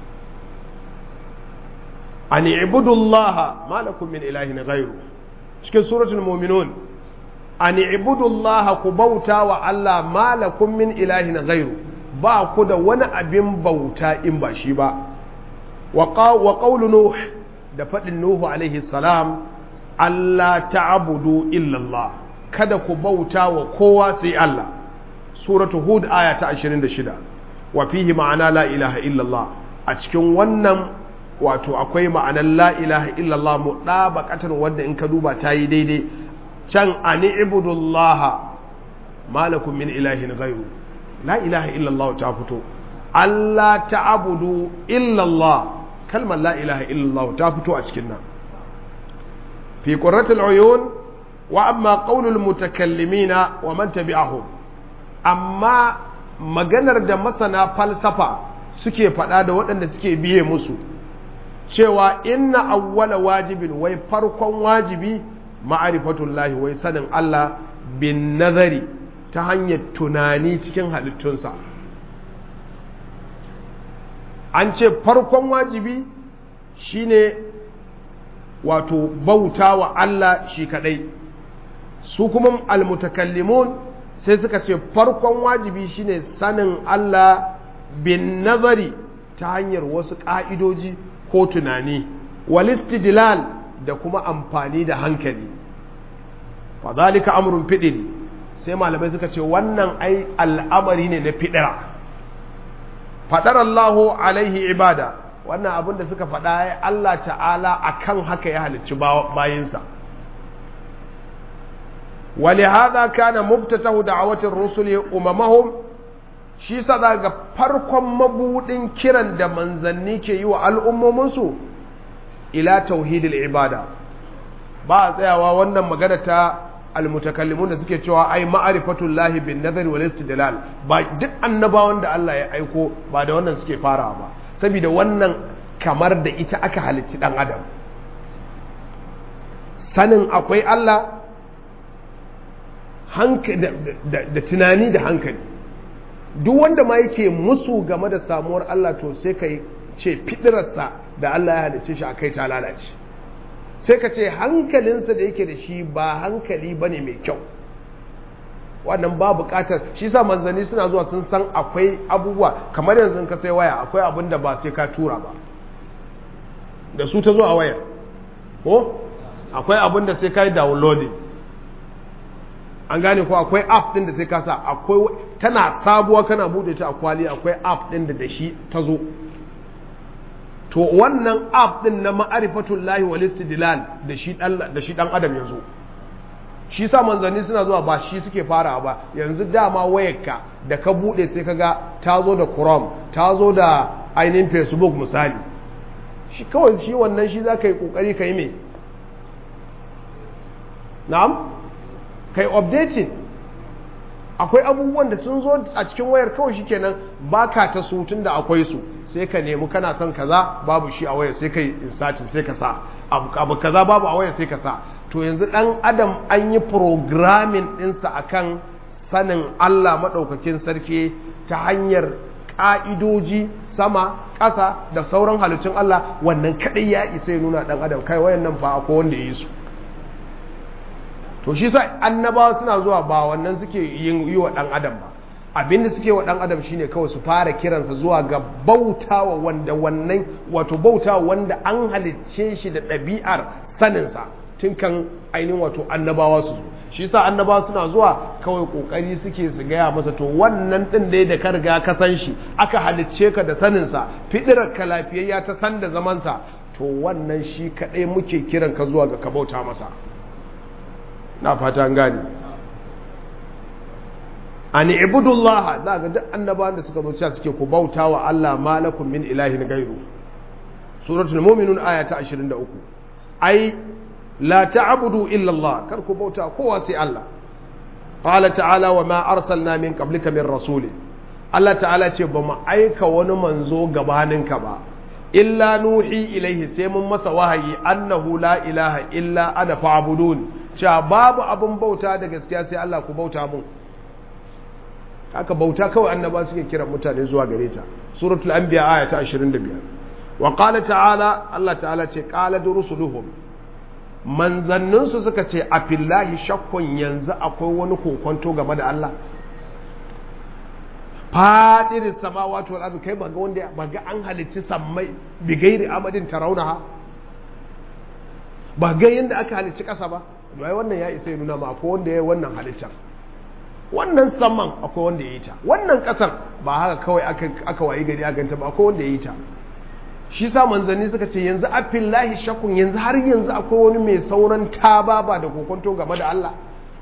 an ibudullah ma lakum min ilahin ghairu cikin suratul mu'minun an ibudullah ku bauta wa Allah ma lakum min ilahin ghairu ba ku da wani abin bauta in ba shi ba wa qawlu nuh da faɗin nuhu alaihi salam Allah ta'budu illallah kada ku bauta wa kowa sai Allah suratu hud aya ta 26 wa fihi ma'ana la ilaha illallah a cikin wannan wato akwai ma'anar la ilaha illallah mu ɗabaqatan wanda in ka duba ta yi daidai can ani ibudullaha malakum min ilahin ghairu la ilaha illallah ta fito Allah ta'budu illallah kalmar la ilaha illallah ta fito a cikin nan fi qurratil uyun wa amma qaulul mutakallimina wa man tabi'ahum amma maganar da masana falsafa suke faɗa da waɗanda suke biye musu cewa inna awwala wajibin wai farkon wajibi ma'arifatullahi wai sanin Allah bin nazari ta hanyar tunani cikin halittunsa an ce farkon wajibi shine wato bauta wa Allah shi kadai su kuma almutakallimun sai suka ce farkon wajibi shine sanin Allah bin nazari ta hanyar wasu ƙa'idoji ko tunani walistidlal da kuma amfani da hankali fadhalika amrun fidil sai malamai suka ce wannan ai al'amari ne na fidira fadar Allahu alaihi ibada wannan abin da suka faɗa ya Allah ta'ala akan haka ya halicci bayinsa ولهذا كان مبتته دعوة الرسل أممهم shi sa za ga farkon mabudin kiran da manzanni ke yi wa al'ummominsu ila tauhidil ibada ba a tsayawa wannan magana ta almutakallimun da suke cewa ai ma'arifatun lahi bin nazari wal istidlal ba duk annabawan da Allah ya aiko ba da wannan suke farawa ba saboda wannan kamar da ita aka halicci dan adam sanin akwai Allah da tunani da hankali duk wanda ma yake musu game da samuwar Allah to sai ka ce fitirarsa da Allah ya halice shi a kai ta lalace sai ka ce hankalinsa da yake da shi ba hankali ba ne mai kyau wannan ba bukatar shi sa manzanni suna zuwa sun san akwai abubuwa kamar yanzu ka sai waya akwai abin da ba sai ka tura ba da su ta zo a wayar ko akwai abin da sai ka yi downloading an gane ko akwai app din da sai ka sa akwai tana sabuwa kana bude ta a kwali akwai app din da da shi ta zo to wannan app din na ma'arifatul lahi wal istidlal da shi dan da shi dan adam yazo shi sa manzanni suna zuwa ba shi suke fara ba yanzu dama wayarka da ka bude sai kaga ta zo da Chrome ta zo da ainihin Facebook misali shi kawai shi wannan shi za ka yi kokari ka yi me na'am kai updating akwai abubuwan da sun zo a cikin wayar kawai shikenan baka ta su tun da akwai su sai ka nemi kana son kaza babu shi a waya sai ka yi insatin sai ka sa abu kaza babu a waya sai ka sa to yanzu dan adam an yi programming ɗinsa akan sanin Allah maɗaukakin sarki ta hanyar ƙa'idoji sama ƙasa da sauran halittun Allah wannan kaɗai ya isa ya nuna ɗan adam kai wayan nan fa akwai wanda ya yi su to shi sa annabawa suna zuwa ba wannan suke yin yi wa ɗan adam ba abinda suke wa ɗan adam shine kawai su fara kiransa zuwa ga bautawa wanda wannan wato bautawa wanda an halicce shi da ɗabi'ar saninsa tun kan ainihin wato annabawa su zo shi sa annabawa suna zuwa kawai kokari suke su gaya masa to wannan ɗin dai da ka riga ka san shi aka halicce ka da saninsa fidirar ka lafiyayya ta san da zamansa to wannan shi kaɗai muke kiran ka zuwa ga ka bauta masa na fata an gane an ibudullah za ga duk annabawan da suka zuciya suke ku bauta wa Allah malakum min ilahin gairu suratul mu'minun aya ta 23 ai la ta'budu illa Allah kar ku bauta kowa sai Allah qala ta'ala wa ma arsalna min qablika min rasul Allah ta'ala ce ba mu aika wani manzo gabaninka ba illa nuhi ilaihi sai mun masa wahayi annahu la ilaha illa ana fa'budun cewa babu abun bauta da gaskiya sai Allah ku bauta mun haka bauta kawai annaba suke kira mutane zuwa gare ta suratul anbiya aya ta 25 wa qala ta'ala Allah ta'ala ce qala rusuluhum manzannin su suka ce a fillahi shakkun yanzu akwai wani kokonto game da Allah fadirin samawati wal ardi kai baga wanda baga an halicci sammai bi gairi amadin tarawunaha ba ga yanda aka halicci kasa ba wai wannan ya isa ya nuna ma akwai wanda ya wannan halittar wannan saman akwai wanda ya yi ta wannan ƙasar ba haka kawai aka wayi gari a ganta ba akwai wanda ya yi ta shi sa manzanni suka ce yanzu afillahi shakun yanzu har yanzu akwai wani mai sauran taba ba da kokonto game da Allah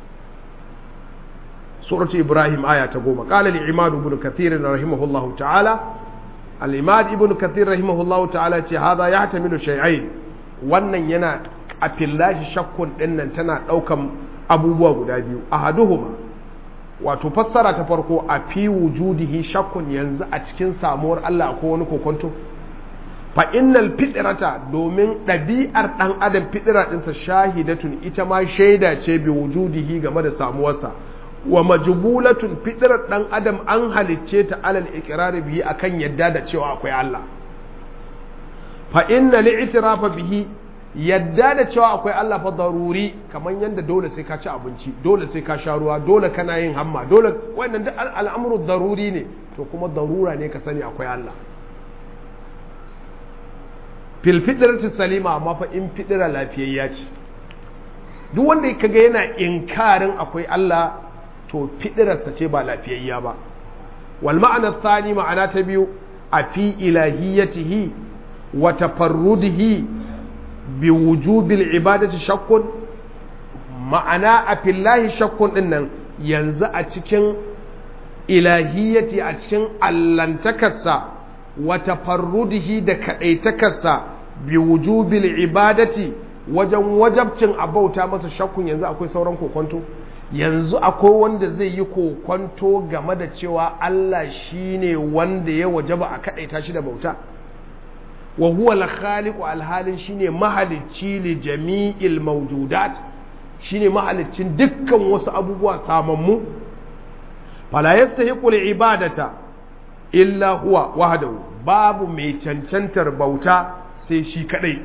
suratu ibrahim aya ta goma qala li imad ibn kathir rahimahullah ta'ala al imad ibn kathir rahimahullah ta'ala ce hada yahtamilu shay'ain wannan yana afillahi shakkun dinnan tana daukan abubuwa guda biyu ahaduhuma wato fassara ta farko a fi wujudihi shakkun yanzu a cikin samuwar Allah ko wani kokonto fa innal fitrata domin ɗabi'ar ɗan adam fitira ɗinsa shahidatun ita ma shaida ce bi wujudihi game da samuwarsa wa majbulatun fitrar ɗan adam an halicce ta alal iqrari bihi akan yadda da cewa akwai Allah fa inna li'tirafa bihi yadda da cewa akwai Allah fa daruri kamar yadda dole sai ka ci abinci dole sai ka sha ruwa dole kana yin hamma dole wannan duk al'amuru daruri ne to kuma darura ne ka sani akwai Allah fil fitrati salima amma fa in fidira lafiyayya ce duk wanda kaga yana inkarin akwai Allah to fidirarsa ce ba lafiyayya ba wal ma'ana thani ma'ana ta biyu a fi ilahiyatihi wa tafarrudihi bi wujubil ibadati shakkun ma'ana a fillahi shakkun din nan yanzu a cikin ilahiyyati a cikin allantakarsa wa tafarrudihi da kadaitakarsa bi wujubil ibadati wajen wajabcin abauta masa shakkun yanzu akwai sauran kokonto yanzu akwai wanda zai yi kokonto game da cewa Allah shine wanda ya wajaba a kadaita shi da bauta wa huwa al-khaliqu al-halin shine mahalicci li jami'il mawjudat shine mahalicin dukkan wasu abubuwa samammu fala yastahiqu al-ibadata illa huwa wahdahu babu mai cancantar bauta sai shi kadai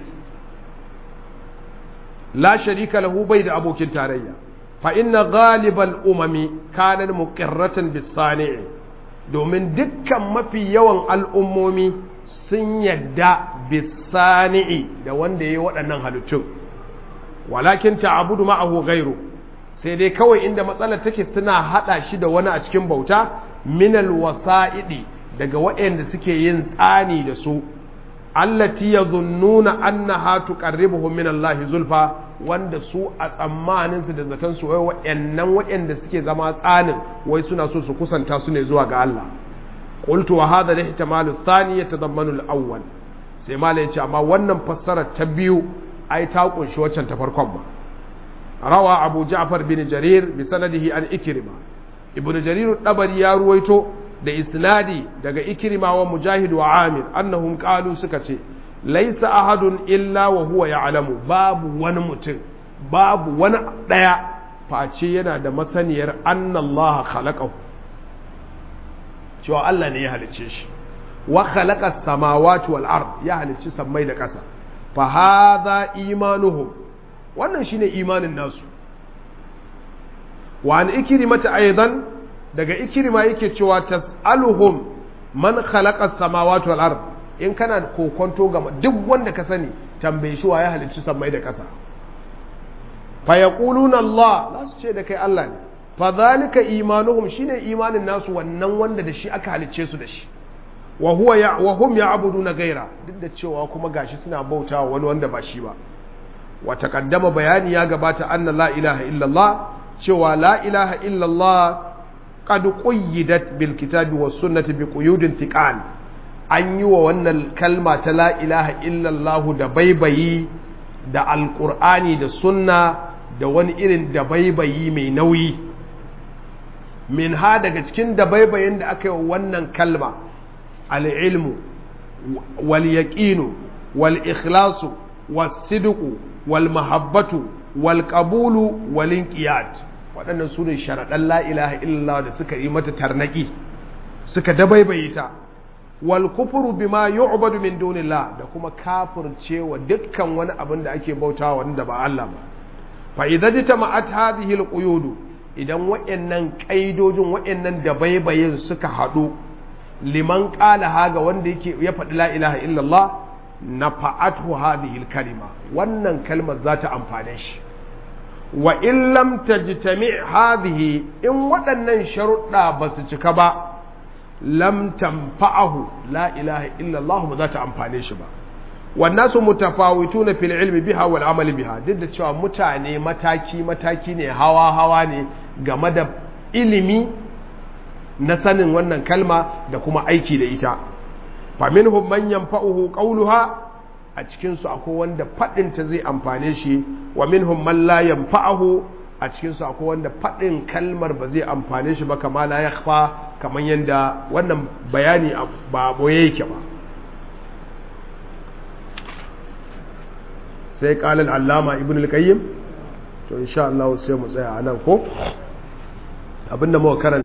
la sharika lahu bai da abokin tarayya fa inna ghalibal umami kanan muqirratan bis sani'i domin dukkan mafi yawan al'ummomi sun yadda bisani'i da wanda ya yi waɗannan halittun walakin ta'abudu ma'ahu gairu sai dai kawai inda matsalar take suna haɗa shi da wani a cikin bauta minal wasa'idi daga waɗanda suke yin tsani da su allati yadhunnuna annaha tuqarribuhum min Allah zulfa wanda su a tsammanin su da zaton su wai waɗannan waɗanda suke zama tsanin wai suna so su kusanta su ne zuwa ga Allah قلت وهذا الاحتمال الثاني يتضمن الاول sai mala yace amma wannan fassarar ta biyu ai ta kunshi waccan ta farkon ba rawa abu ja'far bin jarir bi sanadihi an ikrima ibnu jarir dabari ya ruwaito da isnadi daga ikrima wa mujahid wa amir annahum qalu suka ce laisa ahadun illa wa huwa ya'lamu babu wani mutum babu wani daya face yana da masaniyar annallaha khalaqahu cewa Allah ne ya halicce shi wa khalaqa samawati wal ard ya halicci sammai da ƙasa fa hadha imanuhum wannan shine imanin nasu wa an ikrimata aidan daga ikrima yake cewa tas'aluhum man khalaqa samawati wal ard in kana kokonto ga duk wanda ka sani tambaye shi wa ya halicci sammai da ƙasa fa yaquluna Allah za su ce da kai Allah ne fa zalika imanuhum shine imanin nasu wannan wanda da shi aka halicce su da shi wa huwa ya wa hum ya'buduna gaira duk da cewa kuma gashi suna bautawa wani wanda ba shi ba wa taqaddama bayani ya gabata anna la ilaha illallah cewa la ilaha illallah qad quyyidat bil kitabi was sunnati bi quyudin thiqal an yi wa wannan kalma ta la ilaha illallah da baibayi da alqur'ani da sunna da wani irin da baibayi mai nauyi min ha daga cikin da baibayin da aka yi wa wannan kalma al'ilmu wal yaqinu wal ikhlasu was sidqu wal mahabbatu wal qabulu wal inqiyad waɗannan su ne sharaɗan la ilaha illallah da suka yi mata tarnaki suka dabaibaye ta wal kufru bima yu'badu min dunillah da kuma kafircewa dukkan wani abin da ake bautawa wanda ba Allah ba fa idza jitama'at hadhihi al quyudu idan waɗannan kaidojin waɗannan dabaibayin suka haɗu liman qala haga wanda yake ya faɗi la ilaha illallah na fa'atu hadhihi kalima wannan kalmar za ta amfane shi wa in lam tajtami hadhihi in waɗannan sharuɗa ba su cika ba lam tanfa'ahu la ilaha illa Allah ba za ta amfane shi ba wannan su mutafawituna fil ilmi biha wal amali biha duk da cewa mutane mataki mataki ne hawa hawa ne game da ilimi na sanin wannan kalma da kuma aiki da ita faminhum man yanfa'uhu qawluha a cikin su akwai wanda fadin ta zai amfane shi wa minhum man la yanfa'uhu a cikin su akwai wanda fadin kalmar ba zai amfane shi ba kama la yakhfa kaman yanda wannan bayani ba boye yake ba sai qala al-allama ibn al-qayyim to insha Allah sai mu tsaya anan ko abinda muka karanta